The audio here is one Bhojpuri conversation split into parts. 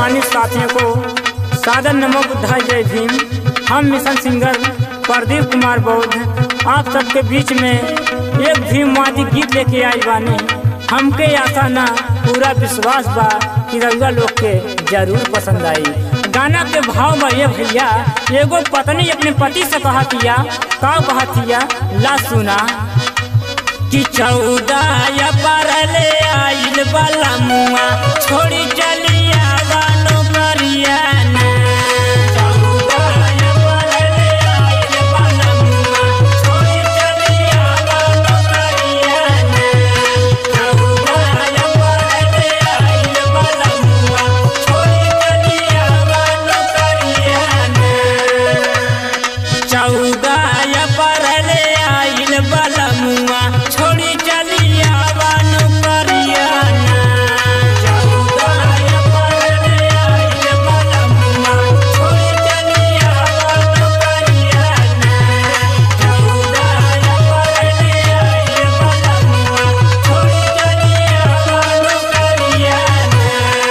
सम्मानित साथियों को सादर नमो बुद्धाय जय भीम हम मिशन सिंगर प्रदीप कुमार बौद्ध आप सबके बीच में एक भीमवादी गीत लेके आई बानी हमके आशा ना पूरा विश्वास बा कि रउआ लोग के जरूर पसंद आई गाना के भाव में ये भैया एगो पत्नी अपने पति से कहतिया का कहतिया ला सुना कि चौदह परले आइल वाला मुआ छोड़ी चलिया गानो करियाना चौदह परले आइल वाला मुआ छोड़ी चलिया गानो करियाना चौदह परले आइल वाला मुआ छोड़ी चलिया गानो करियाना चौदह परले आइल बलमुआ छोड़ी चलिया बानु करियाना चौदह परले आइल बलमुआ छोड़ी चलिया बानु करियाना चौदह परले आइल बलमुआ छोड़ी चलिया बानु करियाना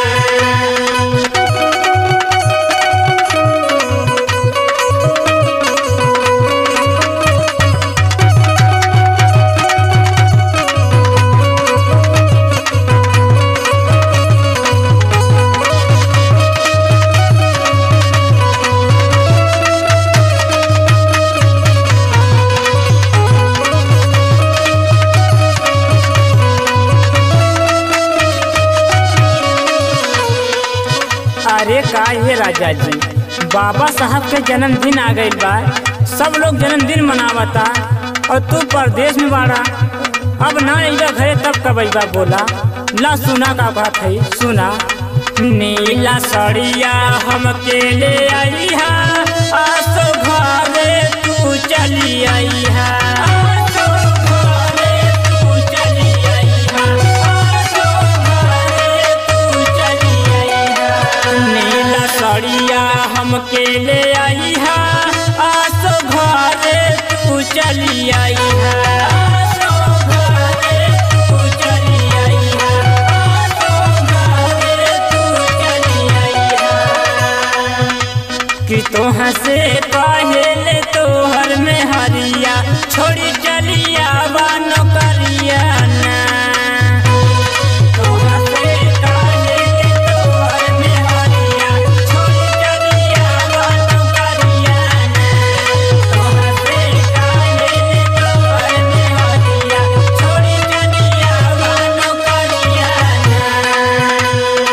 अरे का ये राजा जी बाबा साहब के जन्मदिन आ गइल बा सब लोग जन्मदिन मनावता और तू परदेश में बाड़ा अब ना अइबा घरे तब कब अइबा बोला ला सुना का बात है सुना नीला सड़िया हमके ले आई हा आसो घरे तू चली आई हा आसो घरे तू चली आई हा आसो घरे तू चली आई हा नीला सड़िया हमके ले आई हा आसो घरे तू चली आई हा आसो घरे तू चली आई हा आसो घरे तू चली आई हा कि तोहाँ से पहले तोहर में हरिया छोड़ी चलिया बानो करिया ना तोहाँ से पहले तोहर में हरिया छोड़ी चलिया बानो करिया ना तोहाँ से पहले तोहर में हरिया छोड़ी चलिया बानो करिया ना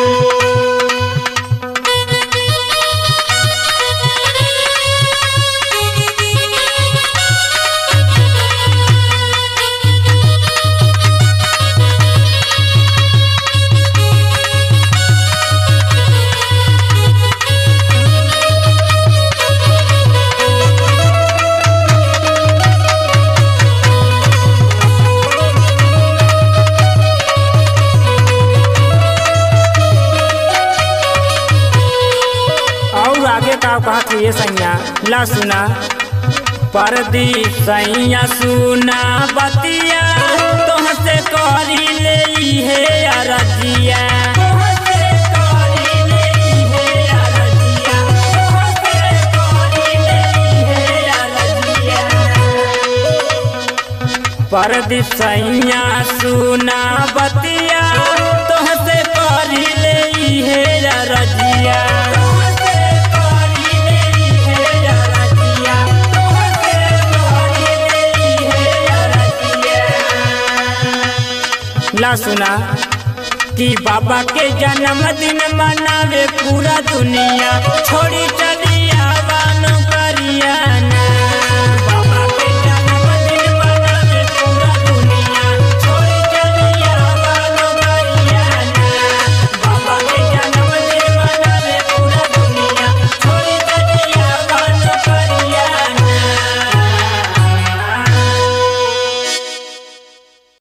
और आगे का कहा कि ये सैया ला सुना परदीप सैया सुना बतिया तोहसे करी ले हे अरजिया तोहसे करी ले हे अरजिया तोहसे करी ले हे अरजिया परदीप सैया सुना बतिया तोहसे करी ले हे रजिया तोहसे करी ले हे रजिया तोहसे करी ले हे रजिया ला सुना कि बाबा के जन्मदिन मनावे पूरा दुनिया छोड़ी